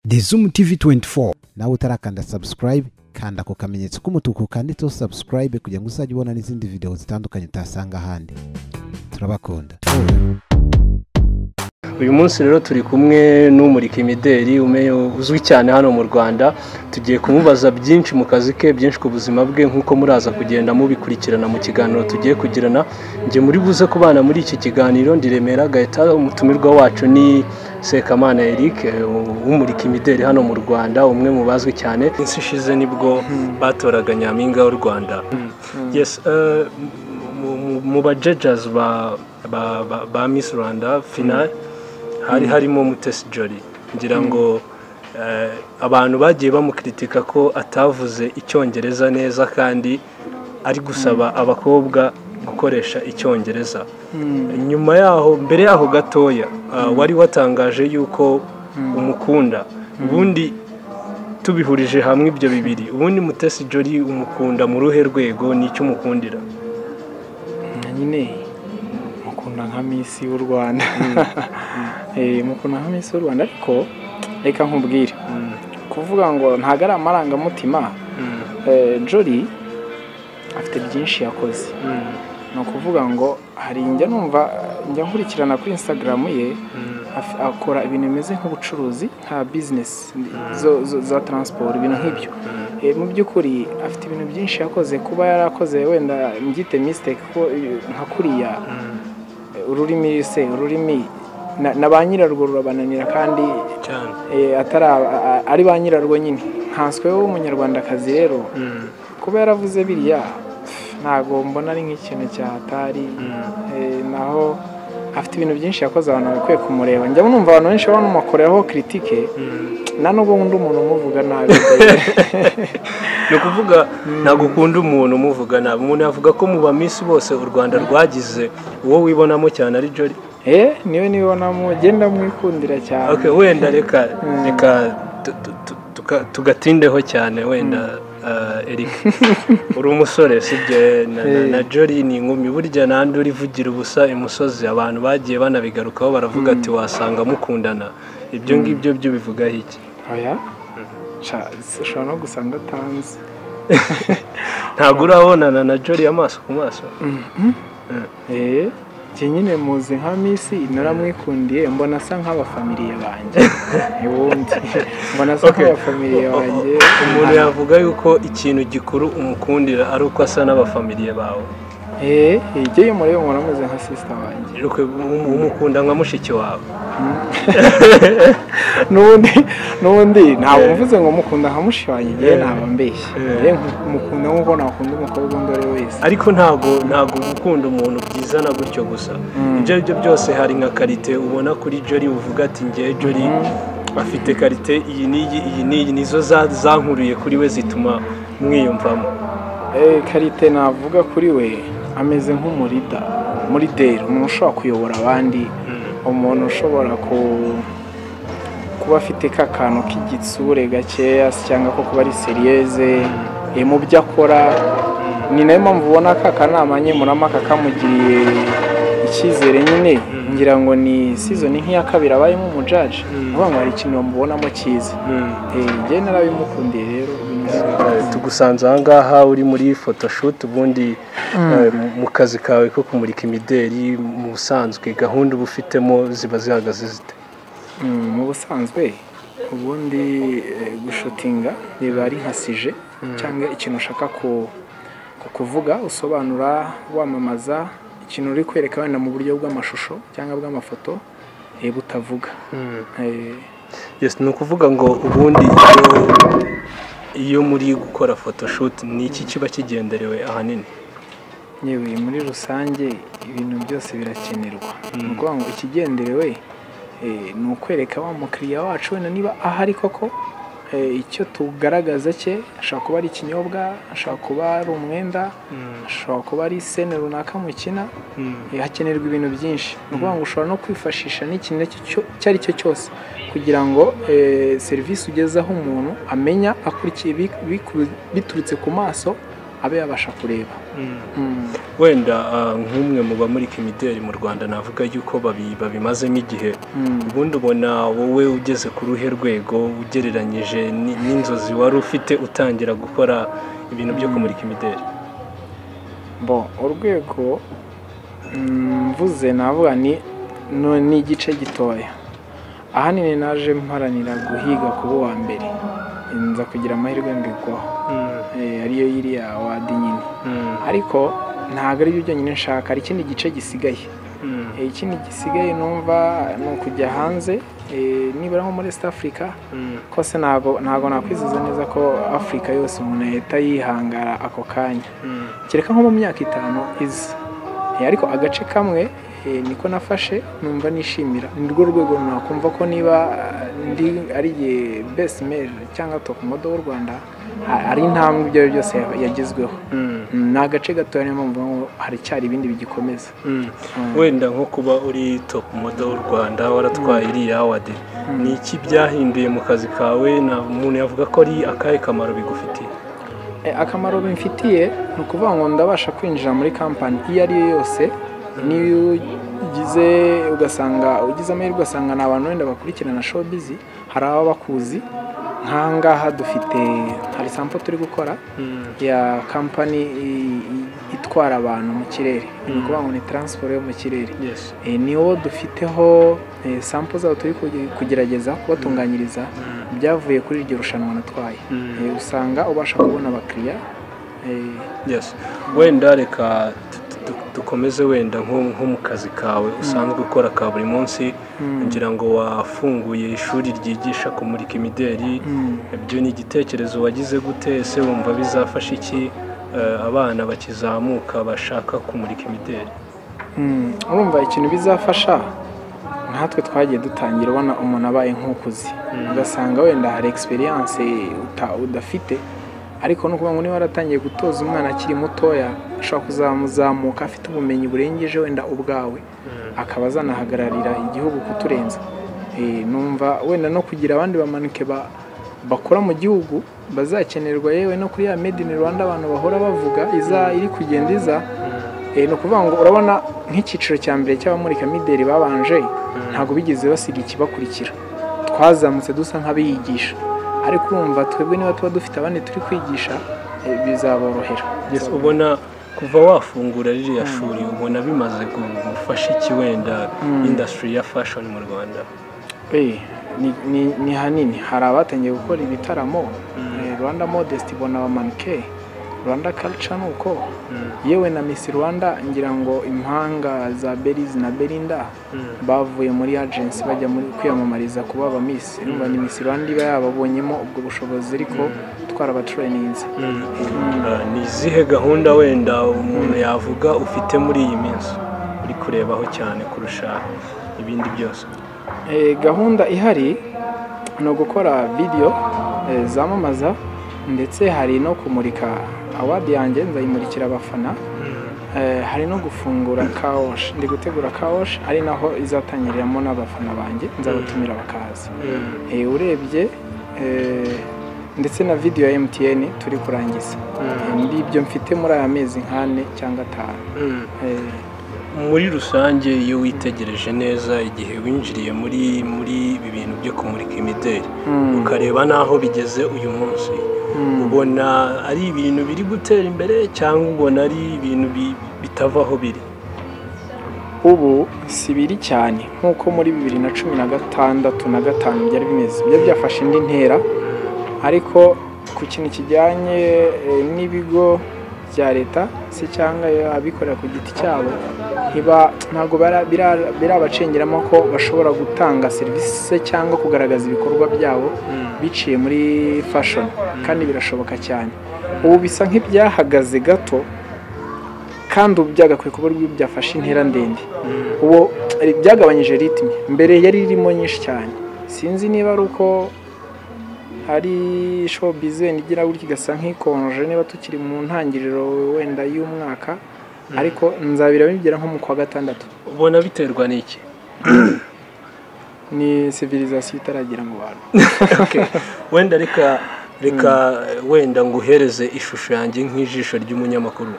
the zoom tv 24 nawe utarakanda subscribe kanda ku kamenyetso k'umutuku kanditseho subscribe kugira ngo uzajye ubona n'izindi video zitandukanye utasanga ahandi turabakunda uyu munsi rero turi kumwe n'umurika imideli ume- uzwi cyane hano mu rwanda tugiye kumubaza byinshi mu kazi ke byinshi ku buzima bwe nk'uko muraza kugenda mubikurikirana mu kiganiro tugiye kugirana njye muri buze kubana muri iki kiganiro ndiremera gahita umutumirwa wacu ni sekamana eric eh, w'umurika imideli hano mu rwanda umwe mu bazwi cyane iminsi ishize nibwo batoraga nyampinga w'u rwanda yes eh, mu- mu- mu bajejazi ba ba- ba- ba miss rwanda final hari harimo mutesi jori ngira ngo eh, abantu bagiye bamukritika ko atavuze icyongereza neza kandi ari gusaba abakobwa gukoresha icyongereza nyuma yaho mbere yaho gatoya ah, wari watangaje yuko umukunda ubundi tubihurije hamwe ibyo bibiri ubundi mutesi jori umukunda mu ruhe rwego ni icyo umukundira na nyine mukunda nka misi y'u rwanda Eh, mukunda nka misi y'u rwanda ariko reka nkubwire kuvuga ngo ntabwo ari amarangamutima Eh, jori afite byinshi yakoze ni ukuvuga ngo hari njya numva njya nkurikirana kuri instagram ye af- akora ibintu bimeze nk'ubucuruzi nka bizinesi zo- zo- za taransiporo ibintu nk'ibyo Eh, mu by'ukuri afite ibintu byinshi yakoze kuba yarakoze wenda mbyite mistake ko eh, nka kuriya eh, ururimi se ururimi na- na ba nyirarwo rurabananira kandi cyane eh, atari aba- a- ari ba nyirarwo nyine nkansweho w'umunyarwandakazi rero kuba yaravuze biriya ntabwo mbona ari nk'ikintu cyatari Eh, naho afite ibintu byinshi yakoze abantu bakwiye kumureba njya numva abantu benshi bamukoreho kritike nta nubwo nkunda umuntu umuvuga nabi ni ukuvuga ntabwo ukunda umuntu umuvuga nabi umuntu yavuga ko mu baminsi bose u rwanda rwagize uwo wibonamo cyane ari jori eh niwe nibonamo genda mwikundira cyane Ok, wenda reka reka tu- tu- tu- tuka- tugatindeho cyane wenda eh, eric uri umusore sibyo na, na, na jori ni inkumi burya nandi urivugira ubusa imusozi abantu bagiye banabigarukaho baravuga ati wasanga mukundana ibyo ngibyo byo bivugaho iki oya Sha, ushobora no gusanga atanzi ntabwo urabonana na jori amaso ku maso eh njye nyine muzi nka misi naramwikundiye mbona asa nk'abafamiliye banjye ubundi mbona asa Okay. nk'abafamiliye banjye umuntu yavuga yuko ikintu gikuru umukundira ari uko asa n'abafamiliye bawe eh ijye iyo murebe umuntu ameze nka sisita wanjye Ukwe- um- umukunda nka mushiki wawe n'ubundi n'ubundi ntabwo Eh. mvuze ngo mukunda nka mushi wanjye njyewe Eh. ntabwo mbeshya Eh. njyewe mukunda nk'uko nakunda umukobwa undi ari we wese ariko ntabwo ntabwo gukunda umuntu byizana gutyo gusa ibyo ari byo byose hari nka karite ubona kuri jori uvuga ati ngewe jori afite karite iyi n'iyi iyi n'iyi nizo za- zankuriye kuri we zituma mwiyumvamo Eh, karite navuga kuri we ameze nk'umurida murideri umuntu ushobora kuyobora abandi umuntu ushobora ku kuba afite ka kantu k'igitsure gakeya se cyangwa ko kuba ari seriyeze eh, mu byo akora ni nayo mpamvu ubona ka kanama nkemurampaka kamugiriye icyizere nyine ngira ngo ni season nk'iya kabiri abayemo umujaji uvuga ngo hari ikintu bamubonamo cyiza Eh, njye narabimukundiye rero binezeza. tugusanze ahangaha uri muri photoshoot ubundi eh, mu- mu kazi kawe ko kumurika imideli mu busanzwe gahunda uba ufitemo ziba zihagaze zite Mm, mu busanzwe ubundi eh, gushutinga riba ari nka sije cyangwa ikintu ushaka ku ku kuvuga usobanura wamamaza ikintu uri kwereka wenda mu buryo bw'amashusho cyangwa bw'amafoto eh, butavuga Eh, yes ni ukuvuga ngo ubundi iyo- iyo muri gukora photoshoot ni iki kiba kigenderewe ahanini yewe muri rusange ibintu byose birakenerwa ni ukuvuga ngo ikigenderewe eh, ni ukwereka wa mukiriya wacu wenda niba ahari koko eh, icyo tugaragaza cye ashobora kuba ari ikinyobwa ashobora kuba ari umwenda ashobora kuba ari sene runaka mukina eh, hakenerwa ibintu byinshi ni ukuvuga ngo ushobora no kwifashisha n'ikintu icyo cyo- icyo ari cyo cyose kugira ngo eh, serivisi ugezaho umuntu amenya akurikiye biku- biku- biturutse ku maso abe yabasha kureba Mm. wenda ah, nk'umwe mu bamurika imideli mu rwanda navuga yuko babi- babimazemo igihe Mm. ubundi ubona wowe ugeze ku ruhe rwego ugereranyije ni- n'inzozi wari ufite utangira gukora ibintu byo kumurika imideli bo urwego mm, mvuze navuga ni no- ni igice gitoya ahanini naje mparanira guhiga kuba uwa mbere nza kugira amahirwe mbigwaho Eh, ariyo yiriya wadi nyine ariko ntabwo aribyo byonyine nshaka hari ikindi gice gisigaye Eh, ikindi gisigaye numva ni ukujya hanze eh, nibura nko muri east africa kose ntabwo ntabwo nakwiziza neza ko afurika yose umuntu yahita yihangara ako kanya kereka nko mu myaka itanu iza Eh, ariko agace kamwe eh, niko nafashe numva nishimira ni rwo rwego nakumva ko niba eh, ndi ari igihe best male cyangwa top model w'u rwanda a- ari intambwe ibyo ari byo byose ya- yagezweho Mm, ni agace gatoya niyo mpamvu mvuga ngo haracyari ibindi bigikomeza Mm. wenda nko kuba uri top model w'u rwanda waratwaye iriya awadi ni iki byahinduye mu kazi kawe na umuntu yavuga ko ari akahe kamaro bigufitiye Eh, akamaro bimfitiye ni ukuvuga ngo ndabasha kwinjira muri kampani iyo ari yo yose niyo ugize ugasanga ugize amahirwe ugasanga ni abantu wenda bakurikirana showbizi hari ababa bakuzi nk'aha ngaha dufite hari sampo turi gukora ya kampani i- i- itwara abantu mu kirere ni ukuvuga ngo ni taransiporo yo mu kirere yes Eh, niwo dufiteho eh, sampo zabo turi kuge- kugerageza kubatunganyiriza byavuye kuri iryo rushanwa natwaye Mm. Eh, usanga ubasha kubona abakiriya eh, yes wenda reka tu- tu- dukomeze wenda nko nko mu kazi kawe usanzwe ukora ka buri munsi ngira ngo wafunguye ishuri ryigisha kumurika imideli mm, ibyo ni igitekerezo wagize gute ese wumva bizafasha iki eh, abana bakizamuka bashaka kumurika imideli mm. urumva ikintu bizafasha nkatwe twagiye dutangira ubona umuntu abaye nk'ukuze ugasanga wenda hari egisperiyanse udafite ariko ni ukuvuga ngo niba waratangiye gutoza umwana akiri mutoya ashobora kuzamuzamuka afite ubumenyi burengeje wenda ubwawe akaba azanahagararira igihugu kuturenza Eh, numva wenda no kugira abandi bamanike ba- bakora mu gihugu bazakenerwa yewe no kuri ya made in rwanda abantu bahora bavuga iza iri kugenda iza Eh, ni ukuvuga ngo urabona nk'icyiciro cya mbere cy'abamurika mideli babanje ntabwo bigeze basiga ikibakurikira twazamutse dusa nk'abiyigisha ariko urumva twebwe niba tuba dufite abandi turi kwigisha eh, bizaborohera yes ubona kuva wafungura ririya shuri ubona bimaze gufasha iki wenda industry ya fashion mu rwanda Eh, ni, ni, ni hanini hari abatangiye gukora ibitaramo eh, rwanda modest ibona abamanike rwanda culture ni uko yewe na miss rwanda ngira ngo impanga za berizi na berinda bavuye muri agency bajya muri kwiyamamariza kuba aba miss urumva ni miss rwanda iba yababonyemo ubwo bushobozi ariko twarabatrayininze Ah, ni izihe gahunda wenda umuntu yavuga ufite muri iyi minsi uri kurebaho cyane kurusha ibindi byose Eh, gahunda ihari ni ugukora video eh, zamamaza ndetse hari no kumurika awadi yanjye nzayimurikira abafana Eh, hari no gufungura kawosh ndi gutegura kawosh ari naho izatangiriramo n'abafana banjye nzabatumira bakaza Eh, urebye eh, ndetse na video ya MTN turi kurangiza Eh, ngibyo mfite muri aya mezi nk'ane cyangwa atanu Eh, muri rusange iyo witegereje neza igihe winjiriye muri muri ibi bintu byo kumurika imideli mm, ukareba n'aho bigeze uyu munsi mm. ubona ari ibintu biri gutera imbere cyangwa ubona ari ibintu bi- bitava aho biri ubu si biri cyane nk'uko muri bibiri na cumi na gatandatu na gatanu byari bimeze byari byafashe indi ntera ariko ku kintu kijyanye eh, n'ibigo bya leta se cyangwa abikorera ku giti cyabo ntiba- ntabwo bara- bira- birabacengeramo ko bashobora gutanga serivisi se cyangwa kugaragaza ibikorwa byabo biciye muri fashion kandi birashoboka cyane ubu bisa nk'ibyahagaze gato kandi ubu byagakwiye kuba rw'iyo byafashe intera ndende ubu eh, byagabanyije ritme mbere yari irimo nyinshi cyane sinzi niba ari uko hari showbiz wenda igira gutya igasa nk'ikonje niba tukiri mu ntangiriro wenda y'umwaka ariko nzabira bigera nko mu kwa gatandatu ubona biterwa n'iki ni civilisation itaragera mu bantu Okay. wenda reka reka wenda nguhereze ishusho yanjye nk'ijisho ry'umunyamakuru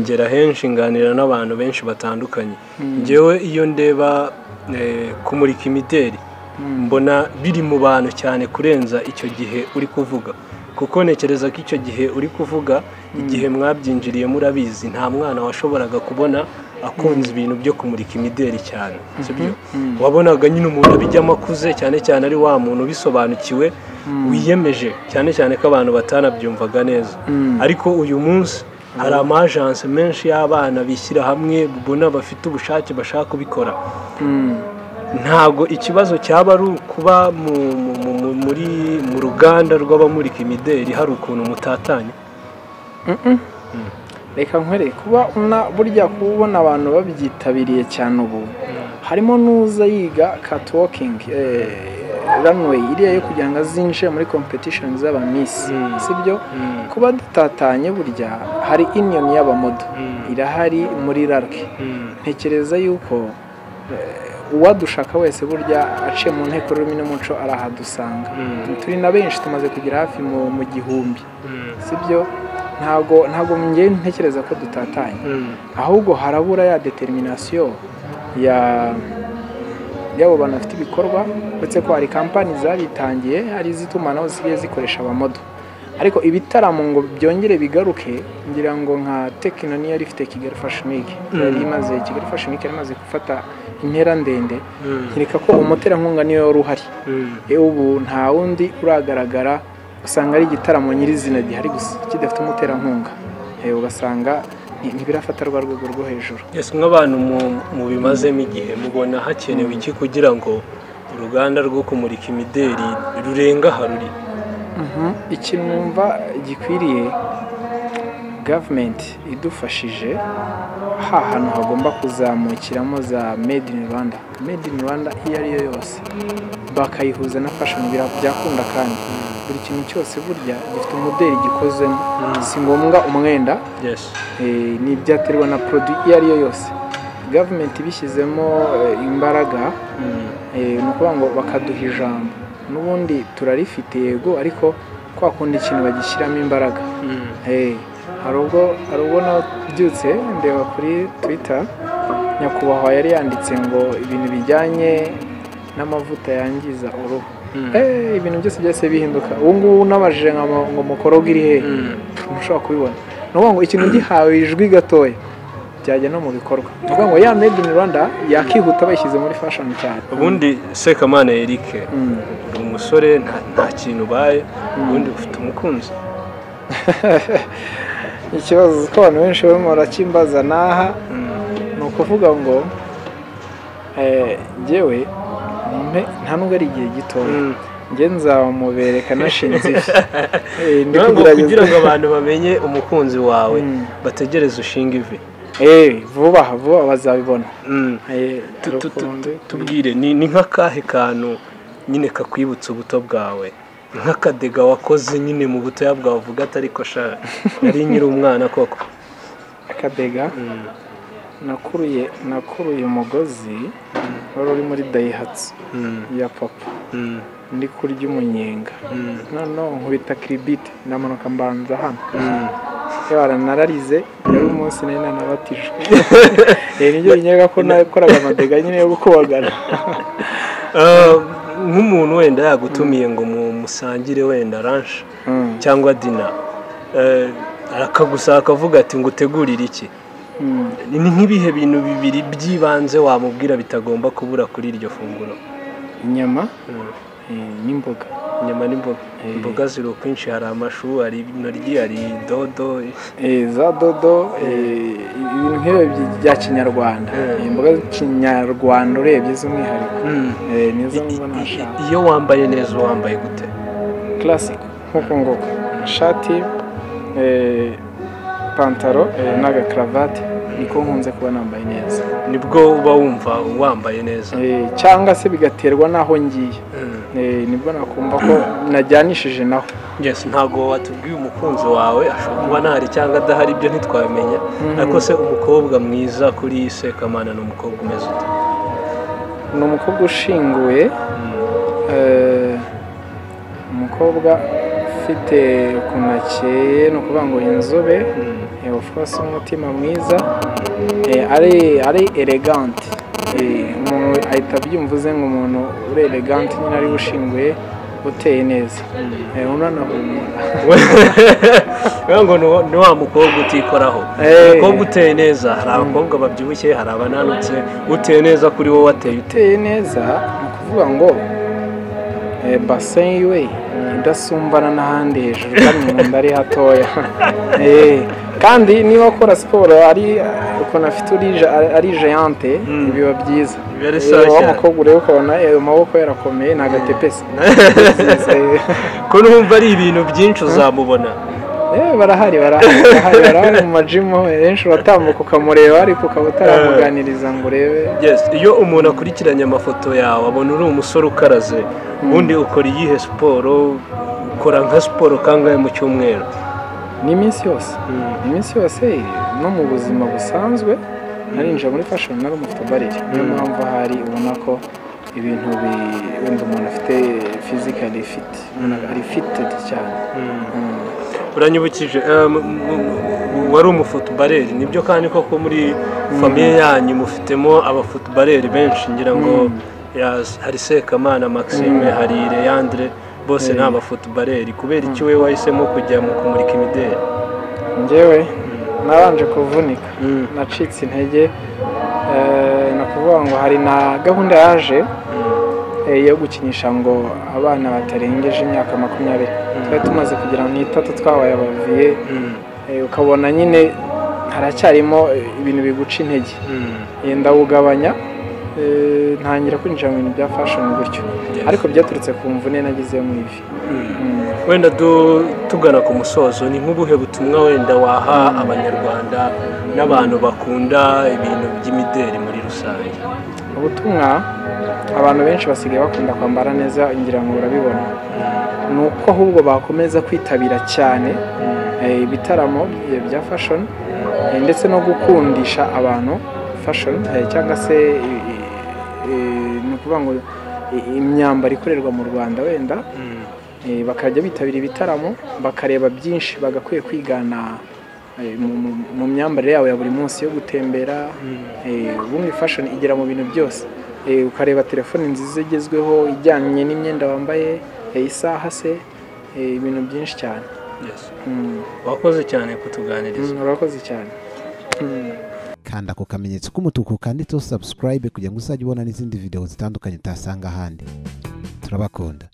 ngera henshi nganira n'abantu benshi batandukanye ngewe iyo ndeba eh, kumurika imideri mbona biri mu bantu cyane kurenza icyo gihe uri kuvuga kuko ntekereza ko icyo gihe uri kuvuga igihe mwabyinjiriye murabizi nta mwana washoboraga kubona akunze ibintu byo kumurika imideri cyane sibyo wabonaga nyine umuntu abijyamo akuze cyane cyane ari wa muntu ubisobanukiwe wiyemeje cyane cyane ko abantu batanabyumvaga neza ariko uyu munsi hari amajanse menshi y'abana bishyira hamwe ubona bafite ubushake bashaka kubikora ntabwo ikibazo cyaba ari ukuba mu- mu- mu- mu- muri mu ruganda rw'abamurika imideri hari ukuntu mutatanye reka nkwere kuba una burya kuba ubona abantu babyitabiriye cyane ubu harimo n'uza yiga katiwokingi runway iriya yo kugira ngo azinjire muri competition z'abamisi Mm. sibyo Mm. kuba dutatanye burya hari iniyoni y'abamodo Mm. irahari muri rarike ntekereza yuko eh, uwadushaka wese burya aciye mu nteko rurimi n'umuco arahadusanga Mm. turi na benshi tumaze kugera hafi mu mu gihumbi sibyo ntabwo ntabwo njye ntekereza ko dutatanye ahubwo harabura ya determination ya y'abo bantu bafite ibikorwa uretse ko hari kampani zabitangiye hari iz'itumanaho zisigaye zikoresha abamodo ariko ibitaramo ngo byongere bigaruke ngira ngo nka tekino niyo yari ifite kigali fashion week yari imaze kigali fashion week yari imaze gufata intera ndende nkeka ko umuterankunga niyo wari uhari yewe ubu nta wundi uragaragara usanga ari igitaramo nyirizina gihari gusa kidafite umuterankunga Eh, ugasanga nti- ntibirafata rwa rwego rwo hejuru Yes, nk'abantu mu- mubimazemo igihe mubona hakenewe iki kugira ngo uruganda rwo kumurika imideri rurenga aha ruri Mhm. ikintu numva gikwiriye gavumenti idufashije ha hantu hagomba kuzamukiramo za made in rwanda made in rwanda iyo ari yo yose bakayihuza na fashion bira- byakunda kandi buri kintu cyose burya gifite umudeli gikozemo si ngombwa umwenda yes eh, n'ibyaterwa na produit iyo ari yo yose gavumenti ibishyizemo eh, imbaraga eh, ni ukuvuga ngo bakaduha ijambo n'ubundi turarifite yego ariko kwa kundi ikintu bagishyiramo imbaraga Eh, hari ubwo hari ubwo nabyutse ndeba kuri twitter nyakubahwa yari yanditse ngo ibintu bijyanye n'amavuta yangiza uruhu Mm. Eh, ibintu byose byose bihinduka ubu ngubu nabajije nkama ngo mukoroge iri hehe Mm. ntushobora kubibona ni ukuvuga ngo ikintu gihawe ijwi gatoya byajya no mu bikorwa ni ukuvuga ngo ya made in rwanda yakihuta bayishyize muri fashion cyane ubundi sekamana eric Mm. uri umusore nta nta kintu ubaye ubundi ufite umukunzi ikibazo uko abantu benshi barimo barakimbaza n'aha ni ukuvuga ngo eh, njyewe mpe nta nubwo ari igihe gitoya Mm. njye nzamubereka nashinze ifi Eh, ndi Ntabwo kugerageza- kugira ngo abantu bamenye umukunzi wawe Mm. bategereze ushinga ivi Eh, vuba aha, vuba bazabibona Mm. Eh, Tu- tu- tu- rukundo. tubwire ni ni nk'akahe kantu nyine kakwibutsa ubuto bwawe nk'akadega wakoze nyine mu butoya bwawe uvuga atari ko sha nari nyiri umwana koko akadega nakuruye nakuruye umugozi wari uri muri dayihatsu ya papa ndi kurya umunyenga noneho nkubita kiribite ndamanuka mbanza hano yara nararize yari umunsi nari nanabatijwe Eh, nibyo binyaga ko nakoraga amadega nyine yo gukubagana Ah, nk'umuntu wenda yagutumiye ngo mu- musangire wenda ranshi Mm. cyangwa dina eh, akagusaba akavuga ati ngo utegurire iki Mm. ni nk'ibihe bintu bibiri by'ibanze wamubwira bitagomba kubura kuri iryo funguro inyama Mm. eh, n'imboga inyama n'imboga imboga ziri ukwinshi hari amashu hari intoryi hari dodo Eh, za dodo eh, ibintu nk'ibyo by- bya kinyarwanda Eh. imboga kinyarwanda urebye z'umwihariko Eh, nizo I- mba i- nashaka i- iyo wambaye neza uba wambaye gute classic nk'uko nguko ishati eh, pantaro eh, n'agakaravati niko nkunze kuba nambaye neza nibwo uba wumva wambaye neza Eh, cyangwa se bigaterwa n'aho ngiye Mm. Eh, nibwo nakumva ko najyanishije naho yes ntabwo watubwiye umukunzi wawe ashobora kuba ntahari cyangwa adahari ibyo ntitwabimenya ariko se umukobwa mwiza kuri sekamana ni umukobwa umeze ute ni umukobwa ushinguye eh, umukobwa afite ukuntu akeye ni ukuvuga ngo inzobe eh, of course umutima mwiza eh, ari ari elegante umuntu ahita abyumvuze ngo umuntu uri elegante nyine ari ushinguye uteye neza Eh, unanahumura Kugira ngo ni- ni wa mukobwa utikoraho Eh. umukobwa uteye neza hari abakobwa babyibushye hari abananutse uteye neza kuri wowe wateye ute uteye neza ni ukuvuga ngo eh, base yiwe idasumbana n'ahandi hejuru kandi mu nda ari hatoya Eh, kandi niba akora siporo ari ukuntu afite urija- ari jeyante Mm. biba byiza Biba ari Eh, sawa wa cyane. mukobwa ureba ukabona eh, amaboko yarakomeye ni agatepesi ko numva ari ibintu byinshi uzamubona Eh, barahari barahari barahari barahari mu majimu henshi uratambuka ukamureba ariko ukaba utaramuganiriza ngo urebe Yes, iyo umuntu akurikiranye amafoto yawe abona uri umusore ukaraze ubundi ukora iyihe siporo ukora nka siporo kangahe mu cyumweru ni iminsi yose iminsi yose no mu buzima busanzwe narinjira muri fashion nari umufite barire niyo mpamvu ahari ubona ko ibintu bi wenda umuntu afite physically fit ari fitted cyane Mm. uranyibukije eh, m- m- m- wari umufotobareri nibyo kandi koko muri famiye yanyu mufitemo abafotobareri benshi ngira ngo yes, hari sekamana maxime hari leyandre bose ni abafotobareri kubera iki we wahisemo kujya mu kumurika imideli njyewe nabanje kuvunika Mm. nacitse intege eh, ni ukuvuga ngo hari na gahunda yaje eh, yo gukinisha ngo abana batarengeje imyaka makumyabiri twari tumaze kugira ngo n'itatu twabaye abaviye Eh, ukabona nyine haracyarimo eh, ibintu biguca intege Eh, ndawugabanya eh, ntangira kwinjira mu bintu bya fashion gutyo Yes. ariko byaturutse ku mvune nagize mu ivi Mm. wenda du- tugana ku musozo ni nk'ubuhe butumwa wenda waha abanyarwanda n'abantu bakunda ibintu by'imideli muri rusange ubutumwa abantu benshi basigaye bakunda kwambara neza ngira ngo urabibona ni uko ahubwo bakomeza kwitabira cyane eh, ibitaramo bya- bya fashion eh, ndetse no gukundisha abantu fashion eh, cyangwa se eh, eh, ni ukuvuga ngo i- imyambaro ikorerwa mu rwanda wenda Eh, bakajya bitabira ibitaramo bakareba byinshi bagakwiye kwigana eh, mu- mu- mu myambarire yabo ya buri munsi yo gutembera Eh, ubundi fashion igera mu bintu byose Eh, ukareba telefone nziza igezweho ijyanye n'imyenda wambaye eh, isaha se eh, ibintu byinshi cyane Yes. Mm, wakoze cyane kutuganiriza mm, urakoze cyane Mm. kanda ku kamenyetso k'umutuku kanditseho subscribe kugira ngo uzajye ubona n'izindi video zitandukanye utasanga ahandi turabakunda